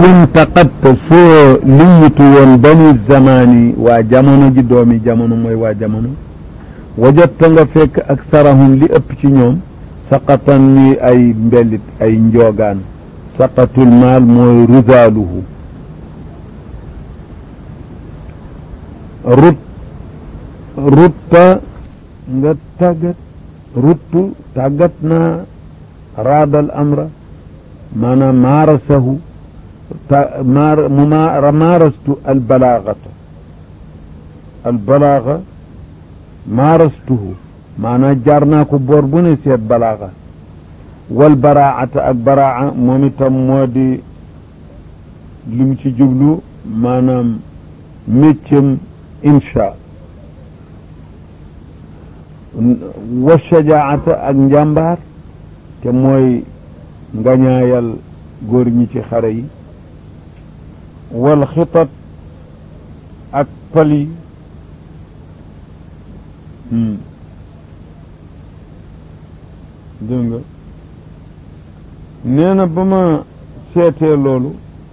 kunta qad soo liyitu woon bani zamani waa jamono ji doomi jamono mooy waa jamono wajatta nga fekk ak sarahum li ëpp ci ñoom saqatan ni ay mbellit ay njoogaan saqatul maal mooy ruzaaluhu rut rutta nga tàggat ruttu tàggat naa raadal amra maanaam maarasahu maar mu ma maarastu albalaagata albalaaga maarastuhu maanaam jaar naa ko boor bu ne seet balaaga wal baraata ak baraa moom itam moo di li mu ci jublu maanaam méccam insha wa shajaata ak njàmbaar te mooy ngañaayal góor ñi ci xare yi wal xitat ak pali dégg nga nee na ba ma seetee loolu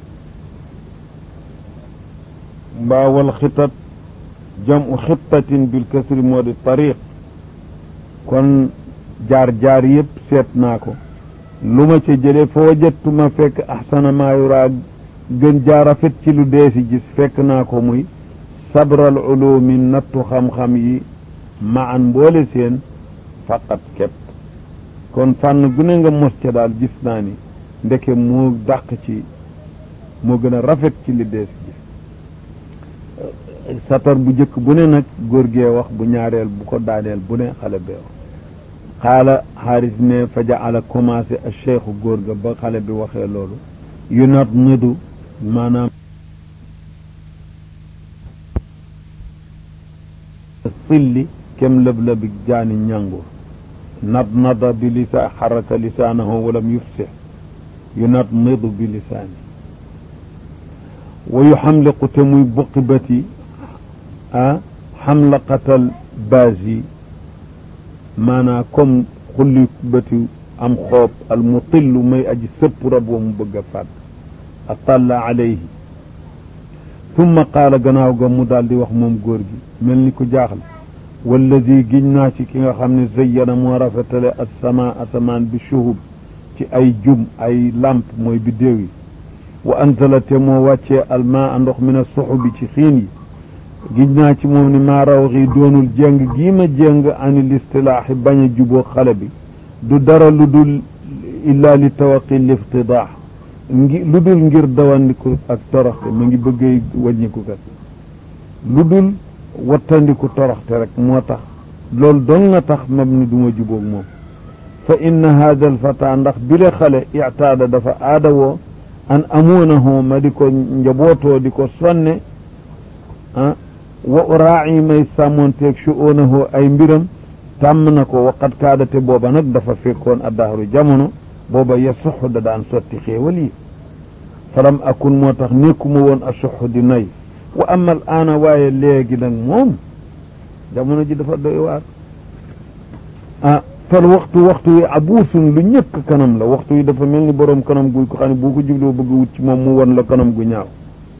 mbaa wal xitat jamu xittatin bil kasri moo di tariq kon jaar-jaar yëpp seet naa ko lu ma ca jëlee fa wajattu ma fekk axsana maa yuraa gën jaar rafet ci lu dee si gis fekk naa ko muy sabral ulumi nattu xam-xam yi ma an mboole seen faqat képp kon fànn gu ne nga mos ca daal gis naa ni ndeke moo dàq ci moo gën a rafet ci li dee si gis satar bu jëkk bu ne nag góor gee wax bu ñaareel bu ko daaneel bu ne xale bee wax xaala xaaris ne fa jaala commencé a cheikhu góor ga ba xale bi waxee loolu yu nat nëdu maanaam silli kem lëb-lëbi jaani ñàngur nat nada bi lisa xaraka lisaanahu walam yufsix yu nat nëdu bi lisaani wa yu xamliqu te muy buqi bati ah xamlaqatal baas yi maanaa comme xulli bëti am xoob al mutillu may aji sëpp rab wa mu bëgg a fàdd atalla alayhi summa qaala gannaaw ga mu daal di wax moom góor gi mel ni ku jaaxle wallazi giñ naa ci ki nga xam ne zayyana moo rafetale asama asamaan bi shuhub ci ay jum ay lamp mooy biddéew yi wa anzala te moo wàccee almaa ndox min a suxubi ci xiin yi giñ naa ci moom ni maa raw xii doonul jéng gii ma jéng ani listilaaxi bañ a juboo xale bi du dara lu dul illaa li tawaqi liftidaax ngi lu dul ngir dawandiku ak toroxte ma ngi bëggee wàññiku kat lu dul wattandiku toroxte rek moo tax loolu doon nga tax mam ni du ma jubóog moom fa inna haada alfata ndax bile xale ictaada dafa aada woo an amuunahu ma di ko njabootoo di ko sonne ah wa uraaci may sàmmoonteeg shu'uunahu ay mbiram tàmm na ko waqat kaadate booba nag dafa fekkoon addahru jamono booba yasuxu da daan sotti xéewal yi falam akun moo tax nekkuma woon a suxu di nay wa ama al aana waaye léegi nag moom jamono ji dafa doy waar ah fal waxtu waxtu wi abuusun lu ñëkk kanam la waxtu wi dafa mel ni boroom kanam guy ko xam ne boo ko jubloo bëgg wut ci moom mu won la kanam gu ñaaw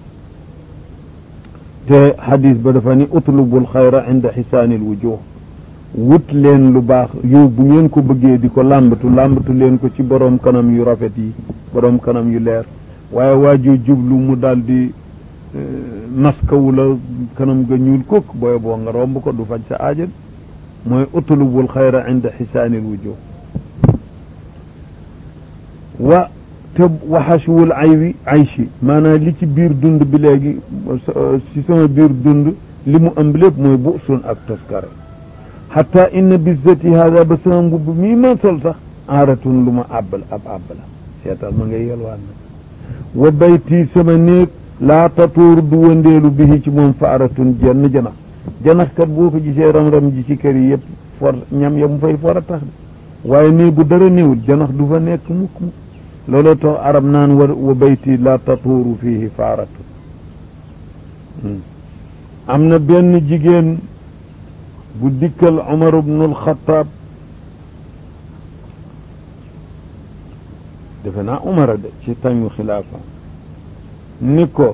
te xadis ba dafa ni utlubul xayra inda xisaanil wujuh wut leen lu baax yow bu ngeen ko bëggee di ko làmbatu làmbatu leen ko ci boroom kanam yu rafet yi boroom kanam yu leer waaye waaju jublu mu daal di maskawu la kanam ga ñuul kukk booy boo nga romb ko du faj sa aajan mooy utlubul xayra inda xisaanil wujuh wa te waxaswul ay wi aychi maanaam li ci biir dund bi léegi ci sama biir dund li mu ëmb lépp mooy bu sun ak toskare xata inna bizzati hada ba sama mbubb mii ma sol sax aaratun lu ma àbbal ab àbb la seetal ma ngay yelwaan nag wa bayti sama néeg laa tatuur du wëndeelu bihi ci moom faaratun jenn janax janax kat boo ko gisee ram-ram ji ci kër yi yëpp for ñam ya mu fay for a tax de waaye néeg bu dara néewul janax du fa nekk mukk mukk looloo tax arab naan wa wa bayti laa tatuuru fihi faaratun am na benn jigéen bu dikkal Umar ibnu al-Xattaab defe naa Umar de ci tañu xilaafa ni ko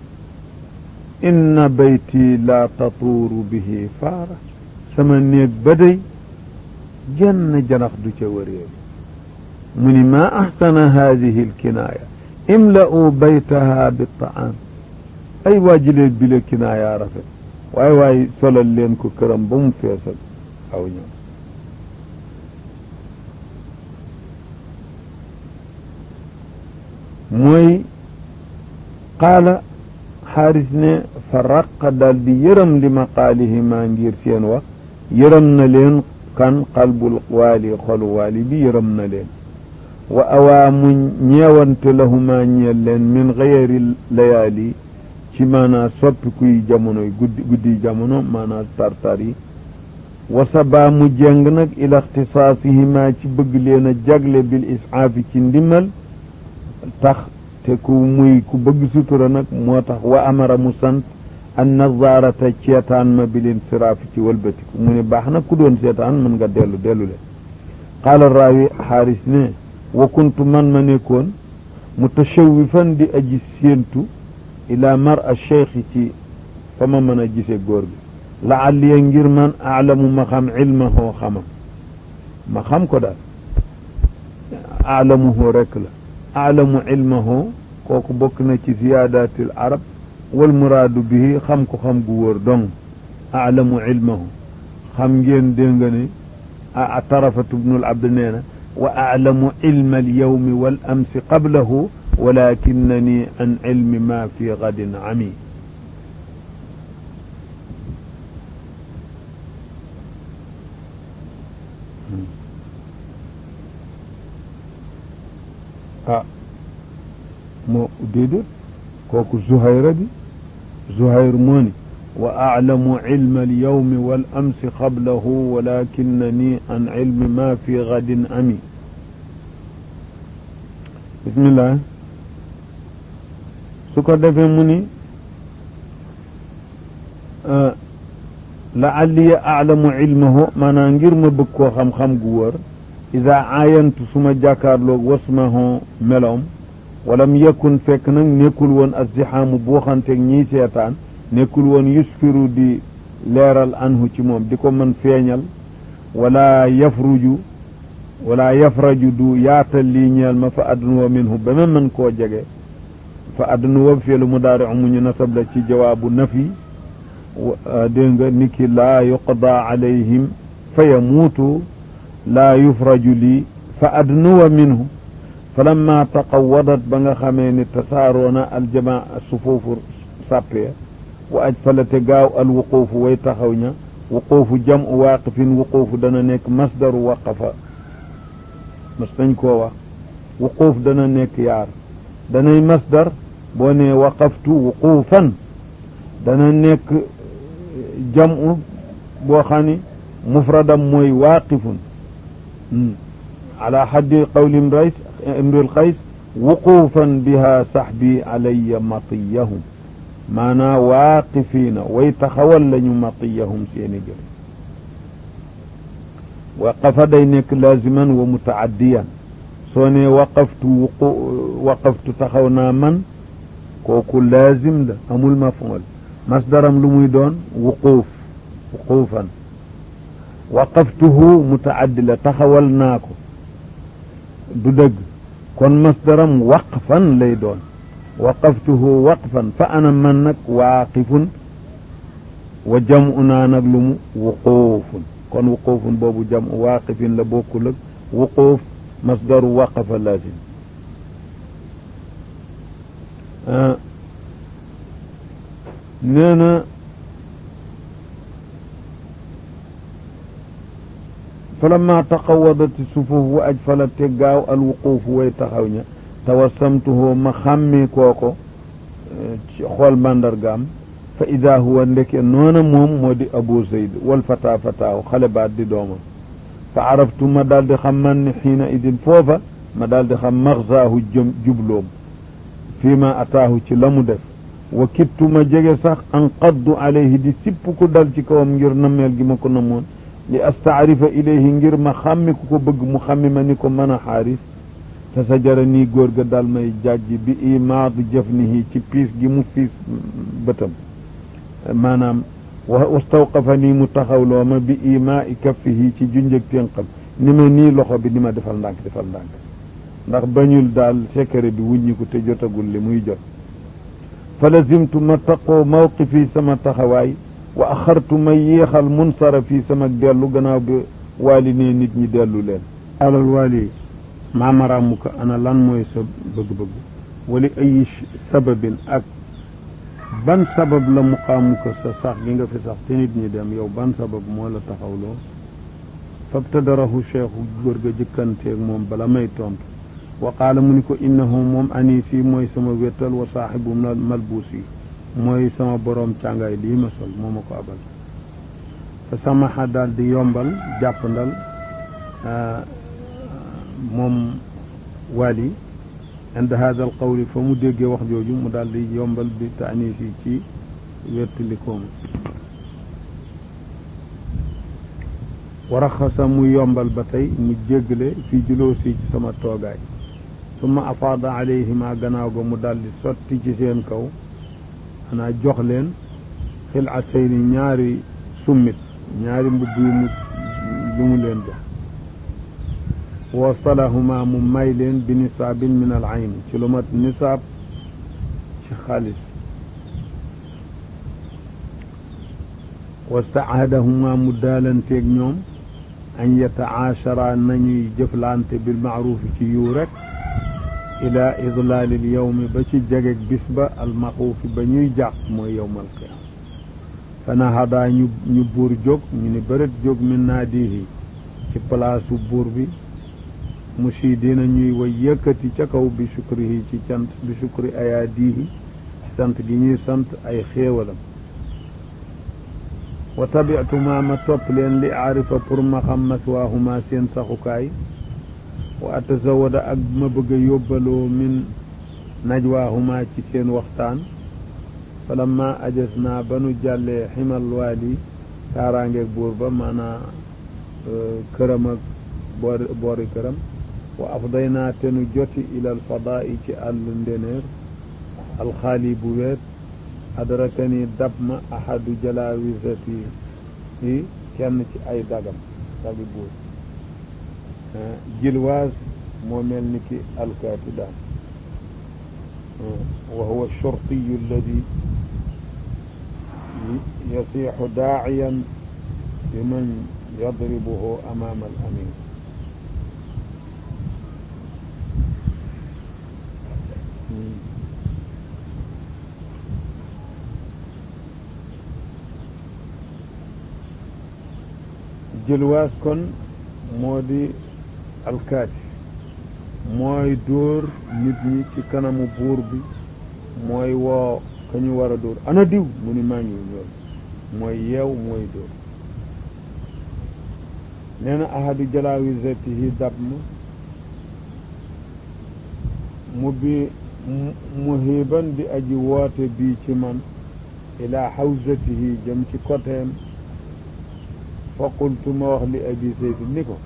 inna bayti la tatuuru bihi faara sama néeg ba day jenn janax du ca wëreelu mu ni maa axsana haadihi alkinaaya imla'u baytaha bittaam ay waajilee bile kinaaya rafet waaye waaye solal leen ko këram ba mu feesal aw ñoom mooy qaala xaaris ne fa raqa daal di yërëm li maqaalihima ngir seen wax yërëm na leen kan qalbul waali xolu waali bi yërëm na leen wa awaa mu ñeewante lahuma ñeel leen min xayri layaali ci maanaa soppi kuy jamonoy guddi guddi jamono maanaa tartar yi wa sabaa mu jeng nag ila ixtisaasihima ci bëgg leen a jagle bil isaafi ci ndimbal tax te ku muy ku bëgg sutura nag moo tax wa amara mu sant an nazaarata ceetaan ma bil insiraafi ci wëlbatiku mu ne baax na ku doon seetaan mën nga dellu dellu leen qaala raawi xaaris ne wa kuntu man ma nekkoon mutashawifan di aji séentu ila mar a cheikh ci fa ma mën a gise góor gi laalliya ngir man aalamu ma xam ilmahoo xamam ma xam ko daal aalamuhoo rekk la aalamu ilmahoo kooku bokk na ci ziyaadatil arab wal muraadu bihi xam ko xam gu wóor dong aalamu ilmahu xam ngeen dégg nga ne a tarafatu bnul abd nee na wa aalamu ilma alyawmi wal amsi qablahu walakinani an ilmi ma fi gadin ami ah moo déedéet kooku zuhayra bi zuhayr moo ni wa aclamu cilma alyawmi wal amsi qablahu walakinani an cilmi ma fi gadin ami bismillah su ko defee mu ni laalliya aclamu cilmahu maanaam ngir ma bëgg koo xam-xam gu wër ida aayantu suma jàkkaarloog wasmahu meloom walam yakun fekk nag nekkul woon azdihaamu buuxanteeg ñiy seetaan nekkul woon yusfiru di leeral anhu ci moom di ko mën feeñal wala yafruju wala yafraju du yaatal lii ñeel ma fa adnuwa minhu ba ma mën koo jege fa adnuwa fiilu mudaari mu ñu nasab la ci jawaabu nafi dégg nga niki laa yuqda alayhim fa yamuutu laa yufraju lii fa adnuwa minhu falamma taqawadat ba nga xamee ni tasaaroona aljamaa sufuufu sàppe wa aj falate gaaw al wuquufu way taxaw ña wuquufu jamu waaqifin wuquufu dana nekk masdaru waqafa mas nañ koo wax wuquuf dana nekk yaar danay masdar boo ne waqaftu wuquufan dana nekk jamu boo xam ni mufradam mooy waaqifun ala xaddi qawli imrays imril qays wuquufan biha saxbi alayya matiyahum maanaa waaqifiina way taxawal lañu matiyahum seeni gël waqafa day nekk laaziman wa mutaaddiyan soo ne waqaftu wuqu waqaftu taxaw naa man kooku laazim la amul mafuul masdaram lu muy doon wuquuf wuquufan waqaftuhu mutaaddi la taxawal naa ko du dëgg kon masdaram waqfan lay doon waqaftuhu waqfan fa ana man nag waaqifun wa jamu naa nag lu mu wuquufun kon wuquufun boobu jamu waaqifin la bokkul ak wuquuf masdaru waqafa lazim nee na falamma taqawadati sufuuf wa ajfala te gaaw al wuquufu way taxaw ña tawassamtuhu ma xàmmee kooko ci xool màndargaam fa ida huwa ndeke noona moom moo di abu zayd wal fata fataahu xale baat di doomam fa araftu ma daal di xam man ni xiina idin foofa ma daal di xam maxzaahu jëm jubloom fii ma ataahu ci la mu def wa kittu ma jege sax an qaddu alayhi di sipp ku dal ci kawam ngir nammeel gi ma ko namoon li astaarifa ilayhi ngir ma xàmmi ku ko bëgg mu xàmmi ma ni ko mën a xaaris fa sajara nii góor ga dal may jàjj bi imaad jëfnihi ci piis gi mu piis bëtam maanaam wastawqafa nii mu taxawloo ma bi imaa i kaffihi ci junjëg ténqam ni ma nii loxo bi ni ma defal ndànk defal ndànk ndax bañul daal secret bi wuññiku te jotagul li muy jot fa lazimtu ma taqoo mawqifi sama taxawaay wa axartu ma yéexal munsarafi sama dellu gannaaw bi waali ne nit ñi dellu leen alal waali maamaraamuka ana lan mooy sa bëgg-bëgg wali ay sababin ak ban sabab la muqaamuka sa sax gi nga fi sax te nit ñi dem yow ban sabab moo la taxawloo fabtadarahu cheikhu góor ga jëkkanteeg moom bala may tontu wa qaala mu ni ko innahu moom anisi mooy sama wéttal wa saaxibu malbuus yi mooy sama boroom càngaay lii ma sol moo ma ko abal fa samaxa daal di yombal jàppandal moom waali inda hada al qawli fa mu déggee wax jooju mu daal di yombal bi taanis yi ci wettilikooma waraxasa mu yombal ba tey mu jéggale fii juloosi ci sama toogaay summa afaada alayhima gannaaw ga mu daal di sotti ci seen kaw xanaa jox leen xilatayni ñaari summit ñaari mbubb yu mu yu mu leen jox wasalahuma mu may leen bi nisaabin min al ayn ci lu mat nisaab ci xaalis wastaahadahuma mu daalanteeg ñoom an yatacaashara nañuy jëflante bil maaruufi ci yiw rek ila idlaalil yowmi ba ci jegeg bis ba almaxuufi ba ñuy jàq mooy yowmal qiyaama fa nahadaa ñu ñu buur jóg ñu ni bërët jóg min naadihi ci palaasu buur bi mushidiina ñuy way yëkkati ca kaw bi shukrihi ci cant bi shukri ayaadihi sant gi ñuy sant ay xéewalam wa tabiatuma ma topp leen li aarifa pour ma xam maswaahuma seen saxukaay wa atazawada ak ma bëgg a yóbbaloo min najwaahuma ci seen waxtaan falamma ajas naa ba nu jàllee ximal waali kaaraangeeg buur ba maanaa këram ak boori boori këram wa afday naa te nu joti ilal fadaa'i ci àll ndeneer alxaali bu weet adrakani dab ma ahadu jalawisati yi kenn ci ay dagam dagi buur jilwaas moo mel ni ki alkaati daal wa huwa shurtiyu alladi yasiixu daaciyan biman yadribuhu amaama al amin jëlwaas kon moo di alkaati mooy dóor nit ñi ci kanamu buur bi mooy woo ka ñu war a dóor ana diw mu ni maa ngi loolu mooy yeew mooy dóor nee na ahadu jalawisatihi dab ma mu bi muhiban di aji woote bii ci man ila hawzatihi jëm ci koteem fa qultu ma wax li abi seydi ni ko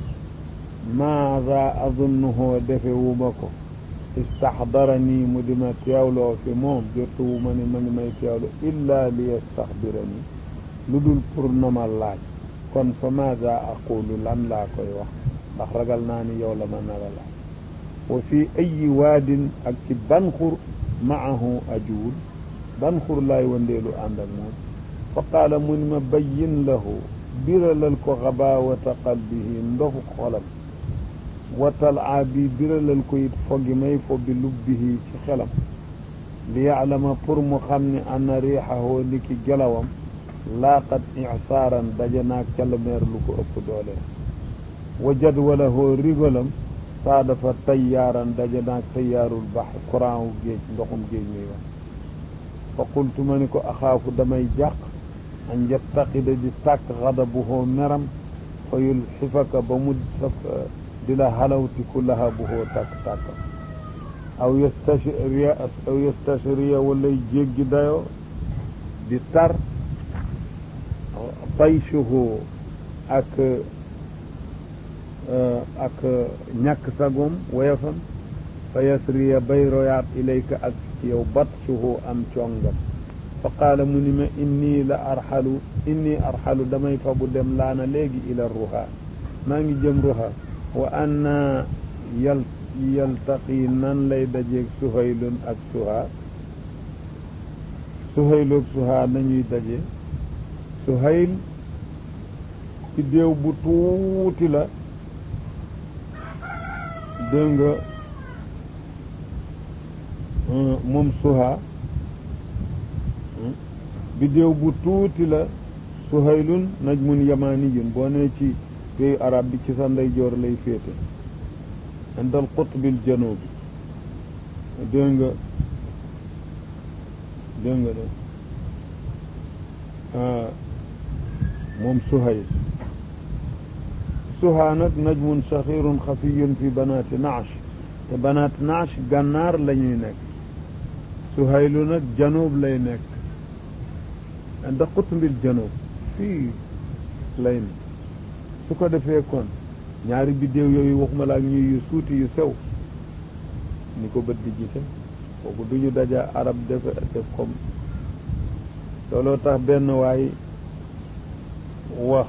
maada azunnuhu defe wu ma ko istaxdarani mu di ma teewloo fi moom jotu wu ma ni ma ngi may teewlo illa li yastaxbirani lu dul pour na ma laaj kon fa maada aqulu lan laa koy wax ndax ragal naa ni yow la ma nara laaj wa fi ayi waadin ak ci ban xur maahu ajuul ban xur laay wandeelu ànd ak moom fa qaala mu ni ma bayyin lahu biralal ko xabaawata qalbihi ndofu xolam watal a bi biralal ko it foggi may fo bi lubbihi ci xelam li yaalama pour mu xam ne anna riixahoo ni ki gelawam laaqat isaaran daje naag calameer lu ko ëpp doole wa jadwalahoo rigolam saa dafa tayyaaran daje naag tayyaarul bax courant wu géej ndoxum géej muy wax fa qultu ma ni ko axaafu damay jàq an yattaqida di tàkk xadabuhoo meram fa yulxifaka ba mu saf di la halawtiku lahabuhoo tàkk-tàkk aw yastashriya aw yastashriya walay jéggi dayoo di tar tayshuhu ak ak ñàkk sagoom woyafam fa yasriya bay royaat ilayka ak ci yow batsuhu am congam fa qaala mu ni ma inni la arxalu inni arxalu damay fa bu dem laana léegi ila ruha maa ngi jëm ruha wa anna yal yaltaqi nan lay dajeeg suhaylun ak suha suhaylu ak suha nañuy daje suhayl ci déew bu tuuti la dégg nga moom suha bidéew bu tuuti la suhaylun najmun yamaniyun boo nee ci pays arab bi ci sa ndeyjoor lay féete indal qutbil janubi dégg nga dégg nga de moom suhayl suha nag najmun saxirun xafiyun fi banaati naash te banaat naash gànnaar la ñuy nekk suhaylu nag janoob lay nekk inda qutbil janoob fii lay ne su ko defee kon ñaari biddéew yooyu waxuma la ak ñuy yu suuti yu sew ni ko bët di gise kooku du ñu daja arab def def comme looloo tax benn waay wax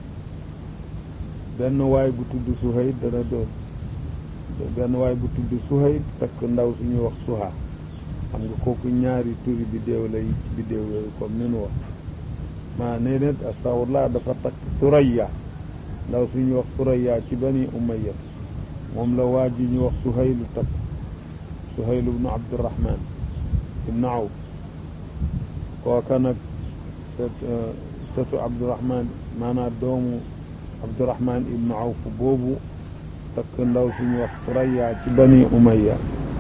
benn waay bu tudd Suhayl dana doon benn waay bu tudd Suhayl fekk ndaw suñuy wax Suha xam nga kooku ñaari turi biddéew lay biddéew yooyu comme ni nu wax maa nee net astafurlah dafa takk Suraya ndaw suñuy wax Suraya ci bani Umayya moom la waa ji ñu wax Suhaylu takk Suhayl ibnu Abdurahman ibnu Awf kooka nag sëtu Abdurahman maanaam doomu Abdurahman ibnu Awf boobu takk ndaw suñu wax Suraya ci bani Umayya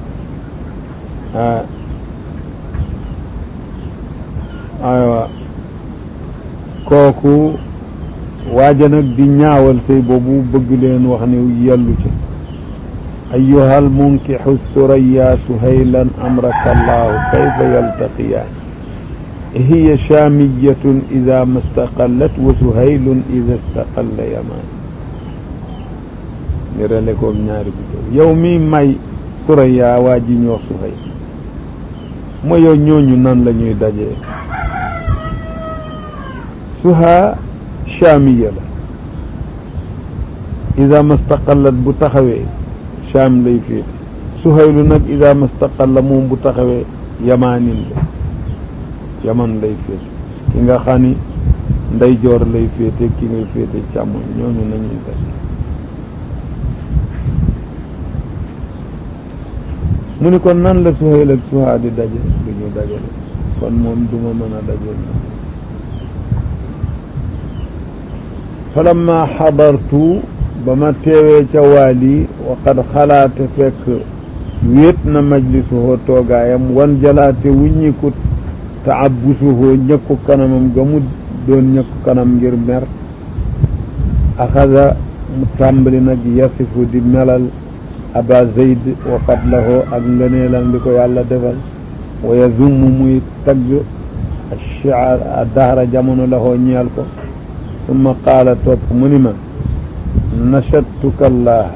ah aywa kooku waaja nag di ñaawal sëy boobu bëgg leen wax ni yellu ci أيها المنكح الثريا سهيلا أمرك الله كيف يلتقيان هي شامية إذا ما استقلت وسهيل إذا استقل يمان nirale koog ñaari bi yow mi may Suraya waa ji ñoo Suhayl mo yow ñooñu nan la ñuy dajee suha chamiya la ida mastaqallat bu taxawee cham lay féete Suhaylu nag ida mastaqalla moom bu taxawee yamaanin la yaman lay féete ki nga xam ni ndeyjoor lay féete ki ngay féete càmmoñ ñooñu nañuy daje mu ni kon nan la Suhayl ak Suha di daje du ñu dajale kon moom duma mën a daje falamma xadartu ba ma teewee ca waali wa qad xalaate fekk wéet na majlisuhoo toogaayam wan jalaate wuññikut taabusuhoo ñëkku kanamam ga mu doon ñëkku kanam ngir mer axada mu tàmbali nag yasifu di melal aba zeyd wa fadlahu ak ngëneelam li ko yàlla defal wa yazummu muy tagg achiar a dahra jamono lahoo ñeel ko summa qaala topp mu ni ma nachattuka allah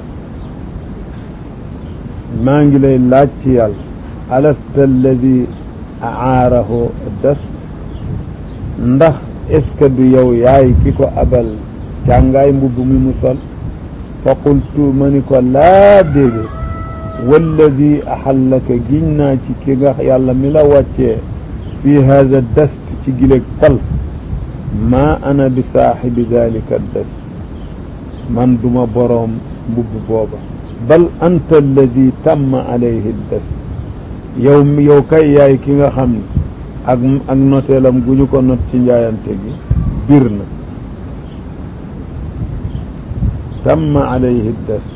maa ngi lay laaj ci yàlla alasta alladi aarahu das ndax est ce que du yow yaay ki ko abal càngaay mbubb mi mu sol fa qultu ma ni ko laa déedéet walladi axallaka giñ naa ci ki nga yàlla mi la wàccee fi hada dast ci gileeg pal maa ana bi saaxibi dalika dast man duma boroom mbubb booba bal anta alladi tamma alayhi dast yow yow kay yaay ki nga xam ne ak ak noteelam gu ñu ko not ci njaayante gi bir na tamma alayhi dast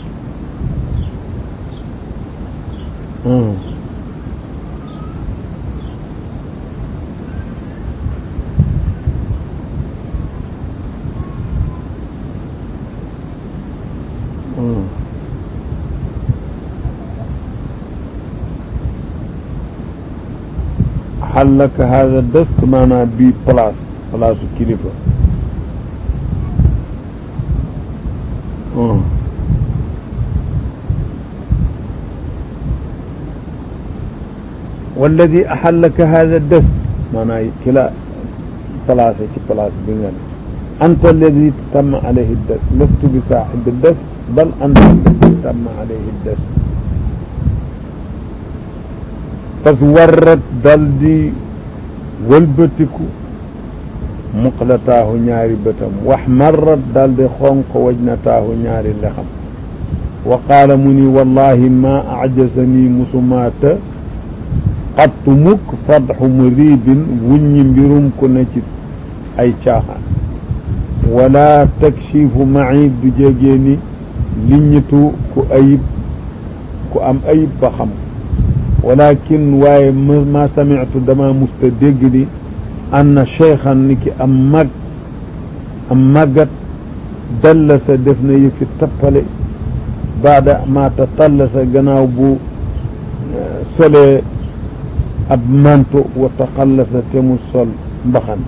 xallaka hada dëst maanaam bii place place kilifa walladi axallaka hada des maanaam ki la placé ci place bi nga ne anta alladi tamma alayhi des lastu bi saaxibi des bal anta alladi tamma alayhi des fas warrat dal di wëlbatiku muqlataahu ñaari bëtam wax marrat dal di xonq wajnataahu ñaari lexam wa qaala mu ni wallahi ma ajasanii musumaata xattu mukk fadxu muriibin wuññi mbirum ku ne ci ay caaxaan wala takshifu maib du jégee ni liññitu ku ayib ku am ayib ba xam walakin waaye ma samitu dama musta dégg ni anna cheikhan ni ki am mag am màggat dallasa def na yëfi tappale baada ma tatallasa gannaaw bu solee ab manto wa taxallasa te mu sol mbaxan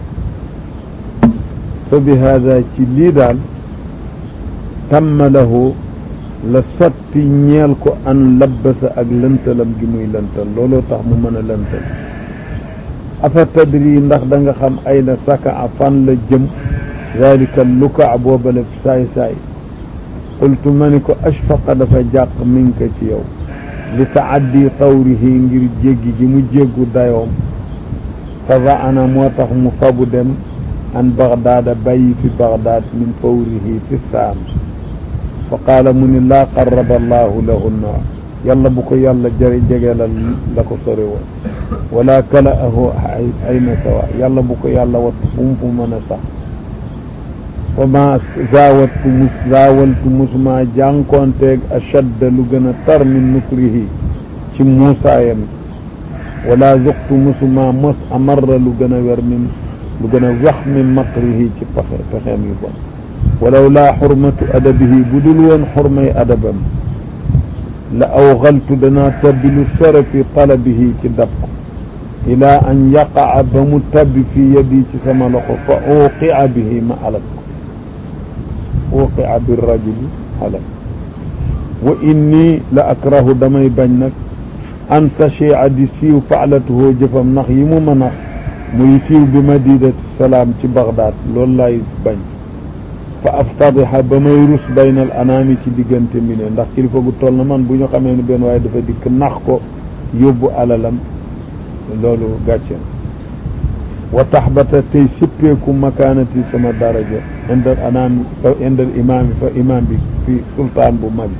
fa bi hada ci lii daal tamma lahu la sotti ñeel ko an labbasa ak lëntalam gi muy lëntal looloo tax mu mën a lëntal afa tadri ndax da nga xam ay na saka a fan la jëm dalika luka boobale saay saay qultu ma ni ko ashfaqa dafa jàq min ka ci yow li taaddi tawrihi ngir jéggi gi mu jéggu dayoom fa ana moo tax mu fabu dem an bagdaada bàyyi fi bagdaad min fawrihi fi saam fa qaala mu ni laa qarraba allahu lahunna yàlla bu ko yàlla jëri jegeelal la ko sori woon wala kala ahu ayna sawa yàlla bu ko yàlla wattu fu mu fu mën a sax fa ma zaawattu mus zaawaltu musuma jànkoonteeg ashadda lu gën a tar min nukrihi ci muusaayam wala zuqtu musuma mos amarra lu gën a wer min lu gën a wax min makrihi ci pexe pexeem yu bon walaw laa xurmatu adabihi bu dul woon xurmay adabam la awxaltu danaa tabbi lu sore fi talabihi ci dab ko ilaa an yaqaca ba mu tabbi fi yadi ci sama loxo fa uuqia bihi ma alak ko uuqia bi rajuli halak wa inni la akrahu damay bañ nag an tachia di siiw faalatuhoo jëfam ndax yi mu mën a muy siiw bi madinati salaam ci Bagdaad loolu lay bañ fa aftadixa ba may rus baynal anaami ci diggante mi ne ndax kilifa gu toll na man bu ñu xamee ne benn waaye dafa dikk nax ko yóbbu alalam loolu gàcce wa taxbata tey sippeeku makaanati sama daraja indal anaami fa indal imaami fa imaam bi fi sultaan bu mag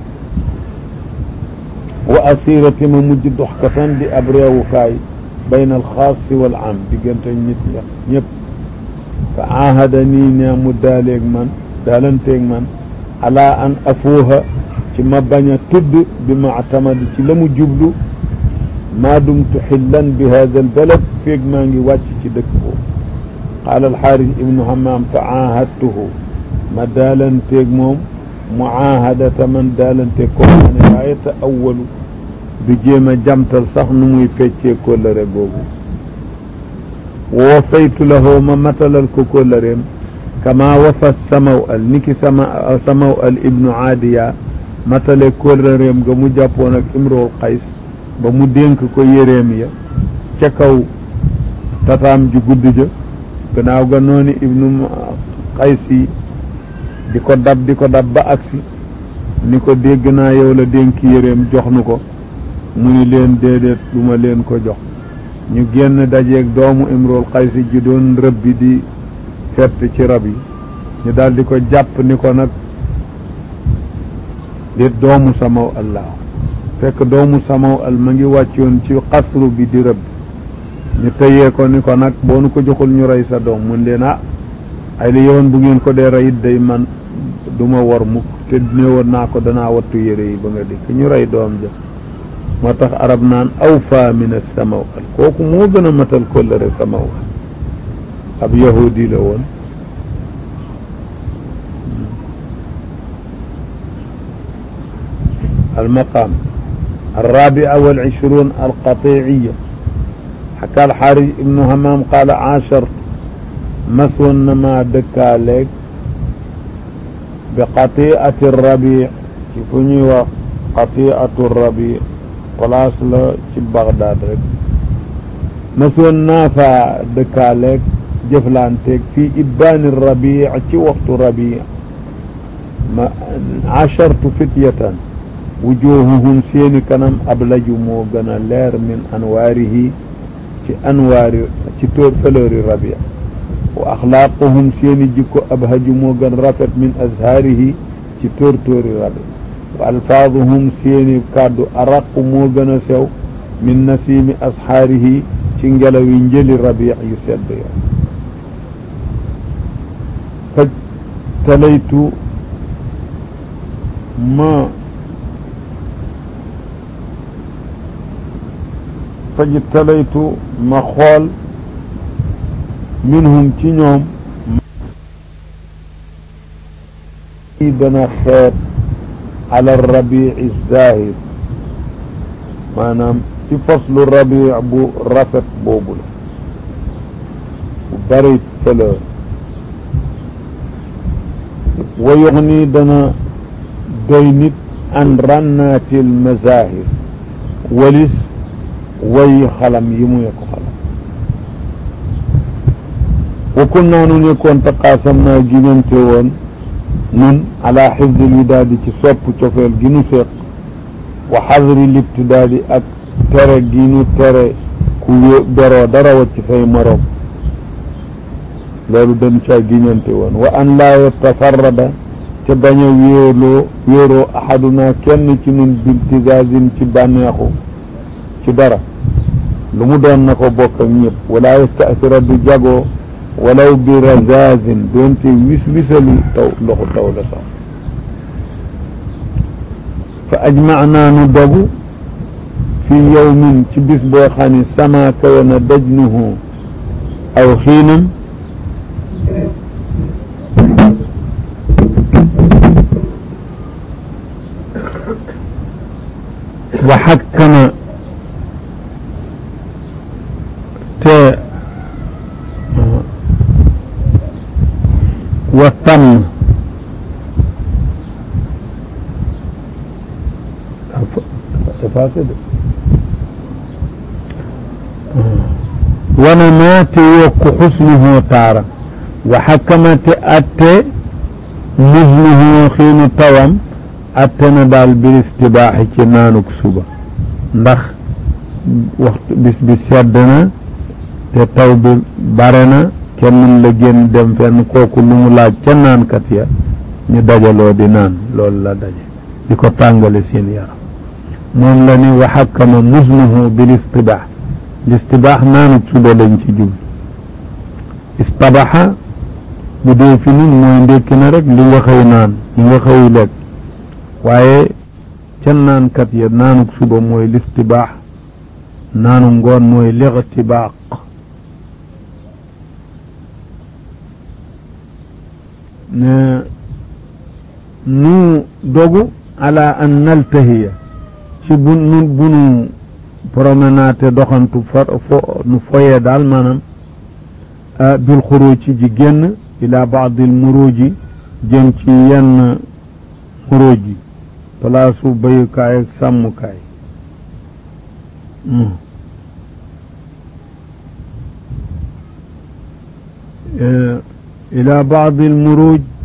wa asirati ma mujj dox katan di ab réewukaay bayna alxaasi wal am diggante nit ña ñëpp fa aahada nii ne mu daaleeg man daalanteeg man ala an afuuha ci ma bañ a tudd bi ma atamadi ci la mu jublu maa dumtu xillan bi hada albalad feeg maa ngi wàcc ci dëkk boobu qaala alxaaris ibnu hamaam fa aahadtuhu ma daalanteeg moom muaahadata man daalanteeg koo xam ne laa yata'awwalu du jéem a jamtal sax nu muy feccee kóllëre googu wafaytu lahu ma matalal ko kóllëreem kama wafa samaw al niki sama samaw al ibnu aadiya matale kóllëreem ga mu jàppoon ak imrool qays ba mu dénk ko yéreem ya ca kaw tataam ju gudd ja gannaaw ga noonu ibnu qays yi di ko dab di ko dab ba agsi ni ko dégg naa yow la dénk yéreem jox nu ko mu ni leen déedéet du ma leen ko jox ñu génn dajeeg doomu imrul xaysi ji doon rëb bi di fett ci rab yi ñu daal di ko jàpp ni ko nag di doomu samaw allah fekk doomu samaw al ma ngi wàccoon ci xasru bi di rëbb ñu tëyee ko ni ko nag boo nu ko joxul ñu rey sa doom mun leen ah ay li yoon bu ngeen ko dee rey day man du ma war mukk te néewoon naa ko danaa wattu yére yi ba nga dikk ñu rey doom ja moo tax arab naan awfa min as-samawal kooku moo gën a matal kóllëre samawal ab yahudi la woon المقام الرابع والعشرون القطيعية حكى الحارج ابن همام قال عاشر مسون ما دكا لك بقطيئة الربيع كيفني وقطيئة الربيع place la ci Bagdad rek masoon naa fa dëkkaaleeg jëflanteeg fii ibbaani rabi ci waxtu rabi ma ashartu fityatan wujuhuhum seeni kanam ablaju moo gën a leer min anwaarihi ci anwaari ci tóor fëlëri rabi wa axlaaquhum seeni jikko abhaju moo gën rafet min azhaarihi ci tóor tóori rabi wa alfaaduhum seeni kàddu araqu moo gën a sew min nasiimi asxaarihi ci ngelawi njëli rabi yu sedd yo faj talaytu ma faj talaytu ma xool minhum ci ñoom i dana xeet ala rabii zahir maanaam ci faslu rabi bu rafet boobu la bu bari fleur wa yuxni dana doy nit an rannaatil mazahir walis way xalam yi muy ko xalam wa kunnaa nu nekkoon taqaasam naa ginante woon nun ala xifdil widaadi ci sopp cofeel gi nu seq wa xadri libtidaadi ak tere gi nu tere ku beroo dara wacc fay moroom loolu dañ caa giñante woon wa an laa yatafarrada te bañ a wéeroo wéeroo axaduna kenn ci nun biltigaasin ci bànneexu ci dara lu mu doon na ko bokk ak ñëpp wala yastasira du jagoo walaw bi razazin doonte wis wisalu taw loxu taw la sax fa ajmacnaa nu dogu fi yawmin ci bis boo xam ne sama kawe na dajnuhu aw xiinam wa xakkama te wa tànn effacé de wana maa te yokku xusnuhu taara wa xakkama te atte musnuhu xiinu tawam atte na daal bil istibaaxi ci naanuk suba ndax waxtu bis bi sedd na te taw bi bare na kenn mën la génn dem fenn kooku lu mu laaj ca naankat ya ñu dajaloo di naan loolu la daje di ko tàngale seen yaram moom la ni wa xakkama musnuhu bil istibaax listibaax naanuk suba lañ ci jub istabaxa bu dee fi nun mooy ndékki na rek li nga xëy naan li nga xëy lekk waaye ca naankat ya naanuk suba mooy listibaax naanu ngoon mooy lixtibaaq ne nu dogu ala an naltahiya ci bu nu bu nu promenade doxantu fa fo nu foyee daal maanaam bil xuruuci ji génn ila baadil muruuji jëm ci yenn muruuj yi palaasu bayukaay ak sàmmukaay ila baadil muruuj